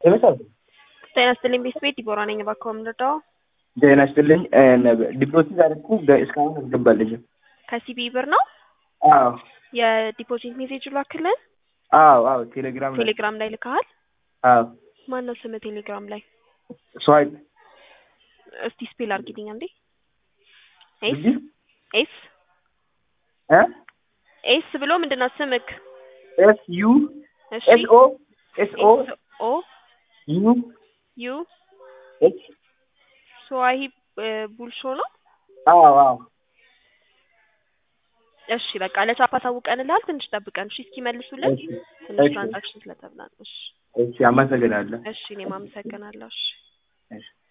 ይመሳል ጤና ይስጥልኝ ቤተሰቤት ዲቦራ ነኝ። እባክዎ የምንረዳው ጤና ይስጥልኝ። ዲፖዚት አደረኩ እስካሁን አልገባልኝም። ከሲቢ ብር ነው አዎ የዲፖዚት ሜሴጅ ላክልን። አዎ አዎ ቴሌግራም ላይ ቴሌግራም ላይ ልከሃል። አዎ ማን ነው ስም ቴሌግራም ላይ? ስዋይፕ እስቲ ስፔል አድርጊልኝ አንዴ። ኤስ እዚህ ኤስ እ ኤስ ብሎ ምንድን ነው ስምክ? ኤስ ዩ እሺ ኤስ ኦ ኤስ ኦ ኤስ ኦ ዩ ዩ ኤች ስዋሂ ቡልሾ ነው። አዎ አዎ እሺ በቃ ለቻፓ አሳውቀንልሃል። ትንሽ ጠብቀን እሺ እስኪመልሱልን እሺ ትንሽ እሺ ትራንዛክሽን ስለተብላ ነው። እሺ እሺ አመሰግናለሁ። እሺ እኔም አመሰግናለሁ። እሺ እሺ